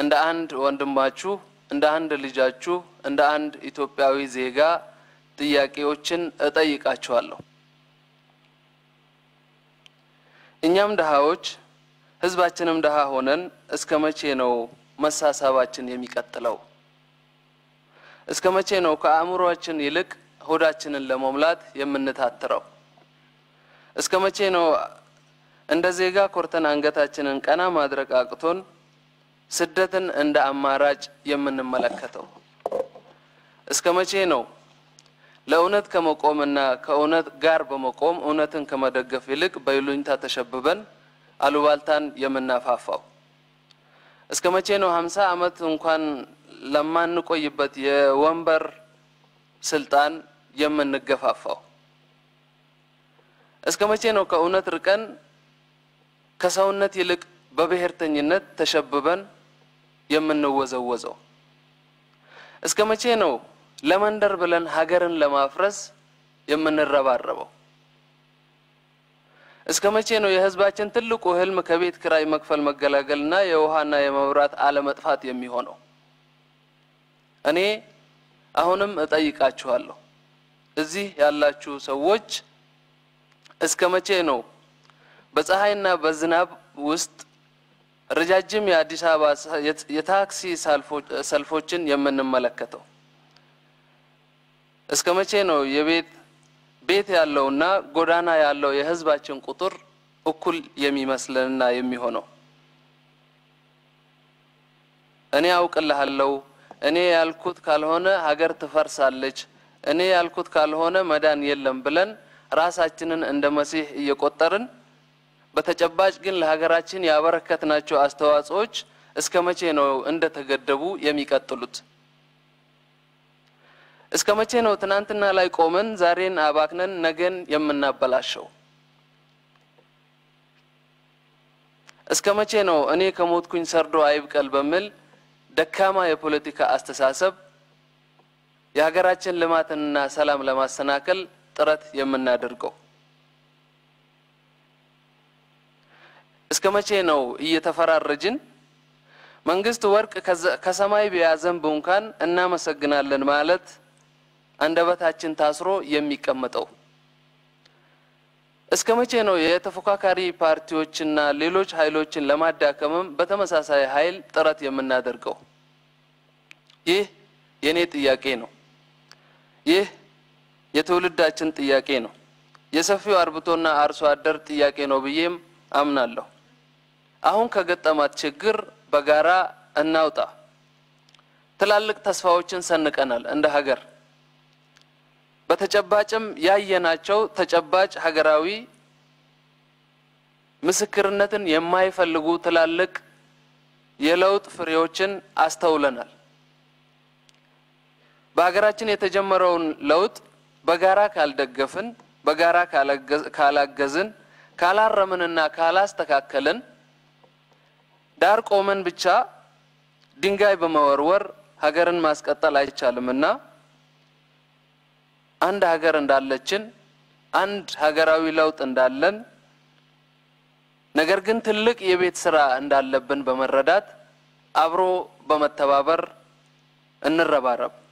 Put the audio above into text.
እንደ አንድ ወንድማችሁ፣ እንደ አንድ ልጃችሁ፣ እንደ አንድ ኢትዮጵያዊ ዜጋ ጥያቄዎችን እጠይቃችኋለሁ። እኛም ድሃዎች ህዝባችንም ድሃ ሆነን እስከ መቼ ነው መሳሳባችን የሚቀጥለው? እስከ መቼ ነው ከአእምሯችን ይልቅ ሆዳችንን ለመሙላት የምንታትረው? እስከ መቼ ነው እንደ ዜጋ ኮርተን አንገታችንን ቀና ማድረግ አቅቶን ስደትን እንደ አማራጭ የምንመለከተው? እስከ መቼ ነው ለእውነት ከመቆምና ከእውነት ጋር በመቆም እውነትን ከመደገፍ ይልቅ በይሉኝታ ተሸብበን አሉባልታን የምናፋፋው? እስከ መቼ ነው ሀምሳ ዓመት እንኳን ለማንቆይበት የወንበር ስልጣን የምንገፋፋው? እስከ መቼ ነው ከእውነት ርቀን ከሰውነት ይልቅ በብሔርተኝነት ተሸብበን የምንወዘወዘው? እስከ መቼ ነው ለመንደር ብለን ሀገርን ለማፍረስ የምንረባረበው? እስከ መቼ ነው የህዝባችን ትልቁ ህልም ከቤት ክራይ መክፈል መገላገልና የውሃና የመብራት አለመጥፋት የሚሆነው? እኔ አሁንም እጠይቃችኋለሁ፣ እዚህ ያላችሁ ሰዎች እስከ መቼ ነው በፀሐይና በዝናብ ውስጥ ረጃጅም የአዲስ አበባ የታክሲ ሰልፎችን የምንመለከተው? እስከ መቼ ነው የቤት ቤት ያለውና ጎዳና ያለው የህዝባችን ቁጥር እኩል የሚመስለንና የሚሆነው? እኔ አውቅልሃለሁ፣ እኔ ያልኩት ካልሆነ ሀገር ትፈርሳለች፣ እኔ ያልኩት ካልሆነ መዳን የለም ብለን ራሳችንን እንደ መሲህ እየቆጠርን በተጨባጭ ግን ለሀገራችን ያበረከትናቸው አስተዋጽኦች እስከ መቼ ነው እንደተገደቡ የሚቀጥሉት? እስከ መቼ ነው ትናንትና ላይ ቆመን ዛሬን አባክነን ነገን የምናበላሸው? እስከ መቼ ነው እኔ ከሞትኩኝ ሰርዶ አይብቀል በሚል ደካማ የፖለቲካ አስተሳሰብ የሀገራችን ልማትንና ሰላም ለማሰናከል ጥረት የምናደርገው? እስከ መቼ ነው እየተፈራረጅን መንግስት ወርቅ ከሰማይ ቢያዘንብ እንኳን እናመሰግናለን ማለት አንደበታችን ታስሮ የሚቀመጠው? እስከ መቼ ነው የተፎካካሪ ፓርቲዎችና ሌሎች ኃይሎችን ለማዳከምም በተመሳሳይ ኃይል ጥረት የምናደርገው? ይህ የኔ ጥያቄ ነው። ይህ የትውልዳችን ጥያቄ ነው። የሰፊው አርብቶና አርሶ አደር ጥያቄ ነው ብዬም አምናለሁ። አሁን ከገጠማት ችግር በጋራ እናውጣ። ትላልቅ ተስፋዎችን ሰንቀናል እንደ ሀገር። በተጨባጭም ያየናቸው ተጨባጭ ሀገራዊ ምስክርነትን የማይፈልጉ ትላልቅ የለውጥ ፍሬዎችን አስተውለናል። በሀገራችን የተጀመረውን ለውጥ በጋራ ካልደገፍን፣ በጋራ ካላገዝን፣ ካላረምንና ካላስተካከልን ዳር ቆመን ብቻ ድንጋይ በመወርወር ሀገርን ማስቀጠል አይቻልምና አንድ ሀገር እንዳለችን አንድ ሀገራዊ ለውጥ እንዳለን ነገር ግን ትልቅ የቤት ስራ እንዳለብን በመረዳት አብሮ በመተባበር እንረባረብ።